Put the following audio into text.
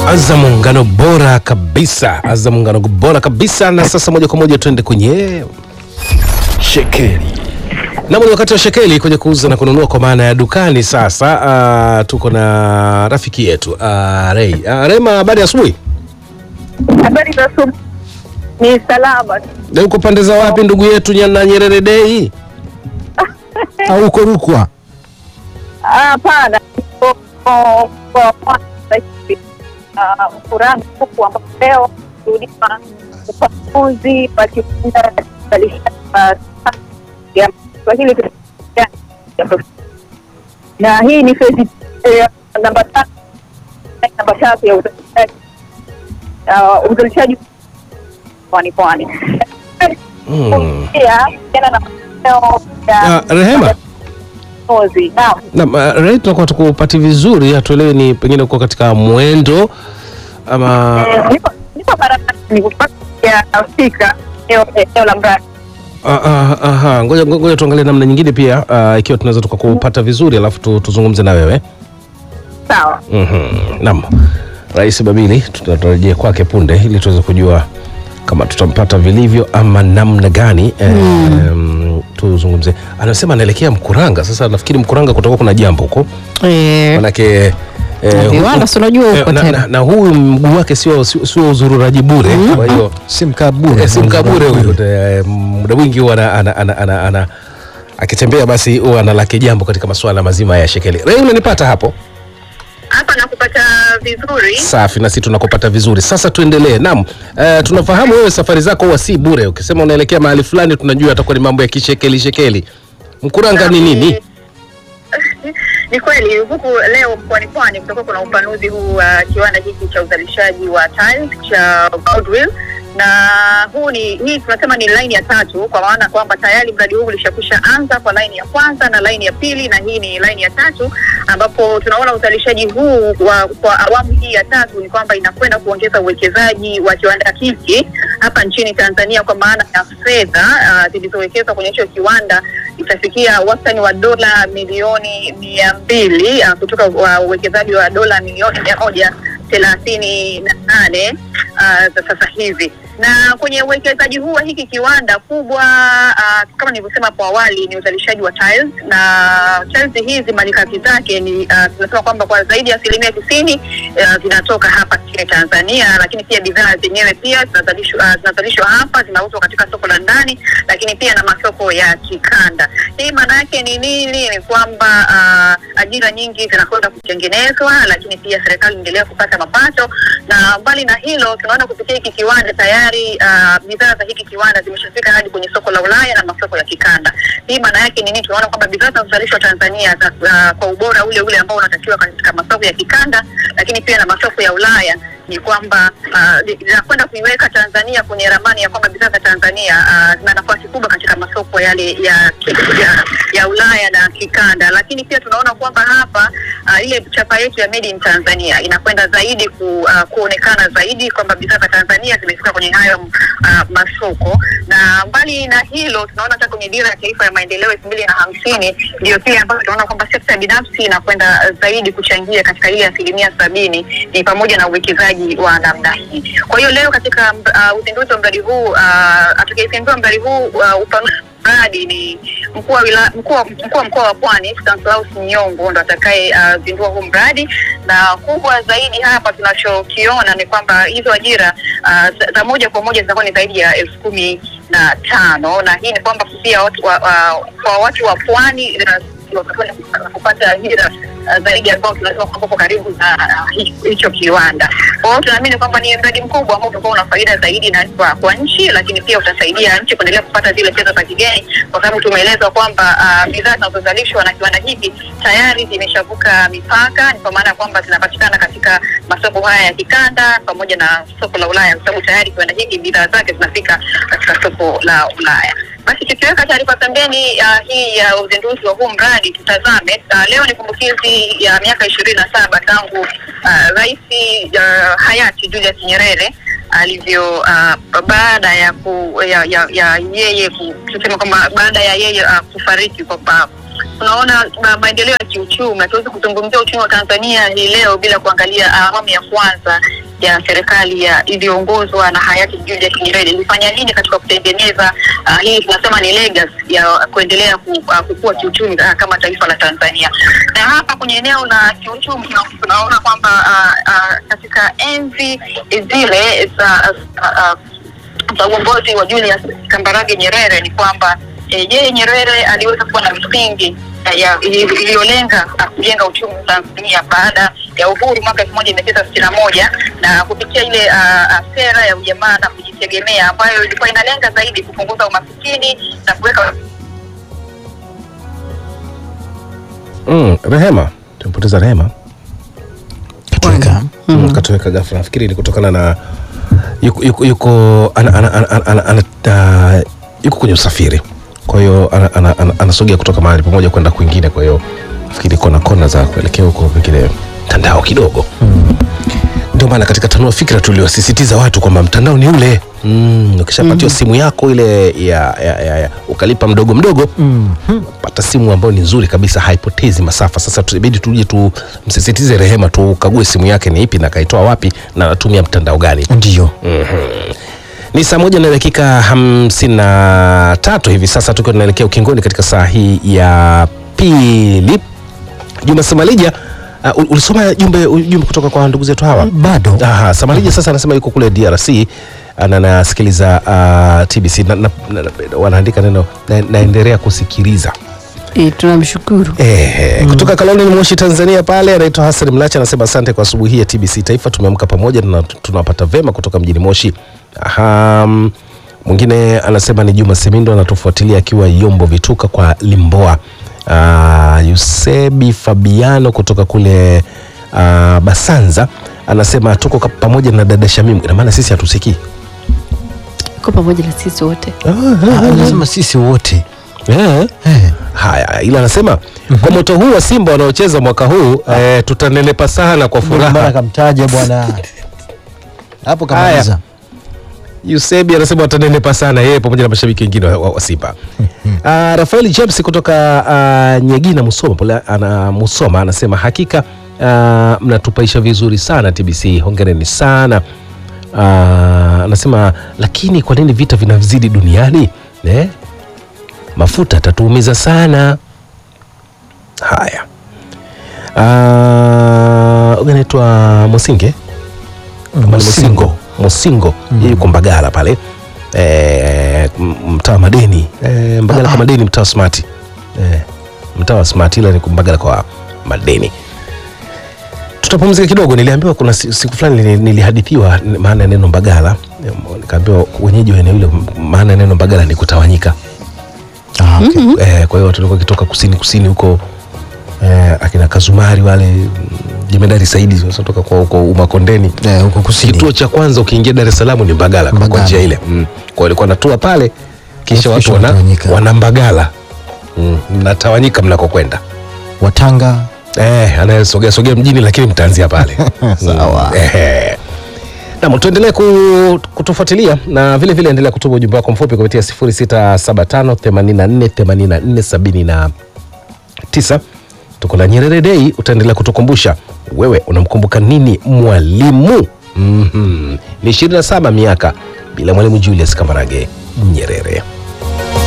Azam muungano bora kabisa, Azam muungano bora kabisa. Na sasa moja kwa moja tuende kwenye shekeli na ni wakati wa shekeli kwenye kuuza na kununua kwa maana ya dukani. Sasa uh, tuko na rafiki yetu uh, Rei uh, Rema, habari ya asubuhi. Habari za asubuhi. Ni salama. Na uko pande za wapi ndugu yetu na Nyerere Dei? au uko Rukwa? Ah, Hapana, Niko kwa kwa Mwanza hivi. Ah, Mkuranga huku ambapo leo tulima upanuzi wa kiwanda cha uzalishaji wa ya Kiswahili na hii ni fezi eh, namba tatu namba tatu ya uzalishaji Ah, uzalishaji pwani pwani Hmm. pia tena na maeneo ya Uh, Rehema upanuzi. Naam. na uh, Rei, tunakuwa tukupati vizuri, hatuelewi ni pengine uko katika mwendo ama Eh, nipo nipo barabarani kupata ya Afrika eneo eneo la mradi. Ah, ah, aha. Ngoja ngoja tuangalie namna nyingine pia ah, ikiwa tunaweza tukakupata vizuri alafu tu, tuzungumze na wewe. Sawa. Mhm. Naam. Rais Babili tutarejea kwake punde ili tuweze kujua kama tutampata vilivyo ama namna gani mm. tuzungumze. Anasema anaelekea Mkuranga. Sasa nafikiri Mkuranga kutakuwa kuna jambo huko. Eh, Manake eh, viwanda huku- si unajua eh, huko na, tena. na, na huyu mguu wake sio sio sio uzururaji bure. Kwa hiyo Si mkabure. Eh, si mkabure huyu Eh, muda mwingi huwa ana, ana, ana, ana, ana, akitembea basi huwa analake jambo katika masuala mazima ya shekeli. Rei, unanipata hapo? Hapa nakupata vizuri. Safi, na sisi tunakupata vizuri. Sasa tuendelee. Naam, eh, tunafahamu wewe safari zako huwa si bure. Ukisema unaelekea mahali fulani, tunajua atakuwa ni mambo ya kishekeli shekeli. Mkuranga ni nini? Ni kweli huku leo mkoani Pwani kutakuwa kuna upanuzi huu wa kiwanda hiki cha uzalishaji wa tiles cha Goodwill na huu ni hii tunasema ni laini ya tatu, kwa maana kwamba tayari mradi huu ulishakusha anza kwa laini ya kwanza na laini ya pili, na hii ni laini ya tatu, ambapo tunaona uzalishaji huu wa, kwa awamu hii ya tatu ni kwamba inakwenda kuongeza uwekezaji wa kiwanda hiki hapa nchini Tanzania, kwa maana ya fedha ah, zilizowekezwa kwenye hicho kiwanda itafikia wastani wa dola milioni mia mbili uh, kutoka wa uwekezaji wa dola milioni mia moja thelathini na nane uh, za sasa hivi na kwenye uwekezaji huu wa hiki kiwanda kubwa uh, kama nilivyosema hapo awali ni uzalishaji wa tiles na tiles hizi malighafi zake ni uh, tunasema kwamba kwa zaidi ya asilimia tisini uh, zinatoka hapa nchini Tanzania, lakini pia bidhaa zenyewe pia zinazalishwa uh, zinazalishwa hapa zinauzwa katika soko la ndani, lakini pia na masoko ya kikanda. Hii maana yake ni nini? Ni kwamba uh, ajira nyingi zinakwenda kutengenezwa, lakini pia serikali inaendelea kupata mapato, na mbali na hilo tunaona kupitia hiki kiwanda tayari uh, bidhaa za hiki kiwanda zimeshafika hadi kwenye soko la Ulaya na masoko ya kikanda. Hii maana yake ni nini? Tunaona kwamba bidhaa zinazozalishwa Tanzania za, uh, kwa ubora ule ule ambao unatakiwa katika masoko ya kikanda, lakini pia na masoko ya Ulaya ni kwamba uh, linakwenda kuiweka Tanzania kwenye ramani ya kwamba bidhaa za Tanzania uh, zina nafasi kubwa katika masoko yale ya, ya, ya Ulaya na kikanda, lakini pia tunaona kwamba hapa uh, ile chapa yetu ya made in Tanzania inakwenda zaidi ku, uh, kuonekana zaidi kwamba bidhaa za Tanzania zimefika kwenye hayo uh, masoko, na mbali na hilo tunaona hata kwenye dira ya taifa ya maendeleo elfu mbili na hamsini ndio kile ambacho tunaona kwamba sekta binafsi inakwenda zaidi kuchangia katika ile asilimia sabini ni pamoja na uwekezaji wa namna hii. Kwa hiyo leo katika uh, uzinduzi wa mradi huu uh, atakayezindua mradi huu uh, upanuzi mradi ni mkuu wa wila- mkuu wa mkuu wa mkoa wa Pwani Stanislaus Nyongo ndo atakaye uh, zindua huu mradi, na kubwa zaidi hapa tunachokiona ni kwamba hizo ajira uh, za- za moja kwa moja zitakuwa ni zaidi ya elfu kumi na tano na hii ni kwamba pia watu wa, uh, kwa watu wa Pwani uh, watakwenda kupata ajira uh, zaidi ambao tunasema kwamba uko karibu na uh, hi- hicho kiwanda. Kwa hiyo tunaamini kwamba ni mradi mkubwa ambao utakuwa una faida zaidi na kwa, kwa nchi, lakini pia utasaidia nchi kuendelea kupata zile fedha za kigeni, kwa sababu tumeelezwa kwamba uh, bidhaa zinazozalishwa na kiwanda hiki tayari zimeshavuka mipaka, ni kwa maana ya kwamba zinapatikana katika masoko haya ya kikanda pamoja na soko la Ulaya, kwa sababu tayari kiwanda hiki bidhaa zake zinafika katika soko la Ulaya. Basi tukiweka taarifa pembeni uh, hii ya uzinduzi wa huu mradi, tutazame uh, leo ni kumbukizi ya miaka ishirini na saba tangu uh, rais uh, hayati Julius Nyerere alivyo uh, baada ya, ku, ya, ya, ya yeye ku- tuseme kwamba baada ya yeye uh, kufariki kwamba tunaona ma- maendeleo ya kiuchumi. Hatuwezi kuzungumzia uchumi wa Tanzania hii leo bila kuangalia awamu ya kwanza ya serikali ya iliyoongozwa na hayati Julius Nyerere ilifanya nini katika kutengeneza uh, hii tunasema ni legacy ya kuendelea ku, uh, kukua kiuchumi uh, kama taifa la Tanzania. Na hapa kwenye eneo la kiuchumi tuna- tunaona kwamba uh, uh, katika enzi zile za uh, uh, za uongozi wa Julius Kambarage Nyerere ni kwamba eh, yeye Nyerere aliweza kuwa na misingi eh, ya ili- iliyolenga ah, kujenga uchumi wa Tanzania baada ya uhuru mwaka elfu moja mia tisa sitini na moja na kupitia ile ah, ah, sera ya ujamaa na kujitegemea ambayo ilikuwa inalenga zaidi kupunguza umasikini na kuweka Mm, Rehema, tumepoteza Rehema. Katika Mm. Katoweka ghafla. Nafikiri ni kutokana na yuko, yuko, yuko, ana, ana, ana, ana, ana, ana, ana, yuko kwenye usafiri, kwa hiyo ana- ana- ana- anasogea kutoka mahali pamoja kwenda kwingine, kwa hiyo nafikiri kona kona za kuelekea huko pengine mtandao kidogo ndio maana katika tanua fikra tuliwasisitiza watu kwamba mtandao ni ule mm, ukishapatiwa simu yako ile ya, ya, ya, ya ukalipa mdogo mdogo pata simu ambayo ni nzuri kabisa haipotezi masafa sasa tubidi tuje tumsisitize rehema tukague simu yake ni ipi na kaitoa wapi na anatumia mtandao gani ndio ni saa moja na dakika hamsini na tatu hivi sasa tukiwa tunaelekea ukingoni katika saa hii ya pili juma samalija uh, ul- ulisoma jumbe ujumbe kutoka kwa ndugu zetu hawa bado Aha, Samarija sasa anasema yuko kule DRC na anasikiliza uh, TBC na, na, na, na, wanaandika neno na, naendelea kusikiliza E, tunamshukuru Eh, kutoka Kaloleni Moshi Tanzania pale anaitwa Hassan Mlacha anasema asante kwa asubuhi hii ya TBC Taifa tumeamka pamoja na tunawapata vema kutoka mjini Moshi. Aha, mm, mwingine anasema ni Juma Semindo anatufuatilia akiwa Yombo Vituka kwa Limboa. Uh, Yusebi Fabiano kutoka kule uh, Basanza anasema tuko ka- pamoja na dada Shamimu. Ina maana sisi hatusikii. ko pamoja na sisi wote anasema sisi wote Eh. eh. Haya, ila anasema kwa moto huu wa Simba wanaocheza mwaka huu eh, tutanenepa sana kwa Ndio maana furaha. kamtaja bwana hapo kamaliza Yusebi anasema watanenepa sana yeye pamoja na mashabiki wengine wa, wa, wa Simba. uh, Rafael James kutoka uh, Nyegina Musoma pole, ana Musoma anasema hakika uh, mnatupaisha vizuri sana TBC, hongereni sana. Uh, anasema lakini kwa nini vita vinazidi duniani eh? Mafuta tatuumiza sana. Haya, uh, huyu anaitwa Mosinge kama ni Musingo Musingo yeye yuko Mbagala pale e, mtaa wa Madeni e, Mbagala kwa Madeni mtaa wa Smart e, mtaa wa Smart ila ni Mbagala kwa Madeni. Tutapumzika kidogo. Niliambiwa kuna si- siku fulani nili- nilihadithiwa n- maana ya neno Mbagala, E, nikaambiwa wenyeji wa eneo hilo m- maana ya neno Mbagala ni kutawanyika. ah, okay. Eh, kwa hiyo watu walikuwa wakitoka kusini kusini huko eh, akina Kazumari wale mm, Jemedari Saidi wanatoka kwa huko Umakondeni Eh, huko kusini kituo cha kwanza ukiingia Dar es Salaam ni Mbagala, kwa- kwa Mbagala. njia ile mm. Kwa hiyo alikuwa natua pale kisha Alafu watu kisha wana, wanatawanyika. wana Mbagala mm. mnatawanyika mnakokwenda Watanga eh, anayesogea sogea mjini lakini mtaanzia pale Sawa. Mm, eh. Naam, tuendelee ku, kutufuatilia na vile vile endelea kutuma ujumbe wako mfupi kupitia 0675 84 84 79 tuko na Nyerere Day, utaendelea kutukumbusha wewe unamkumbuka nini mwalimu? mm-hmm. ni 27 miaka bila mwalimu Julius Kambarage Nyerere.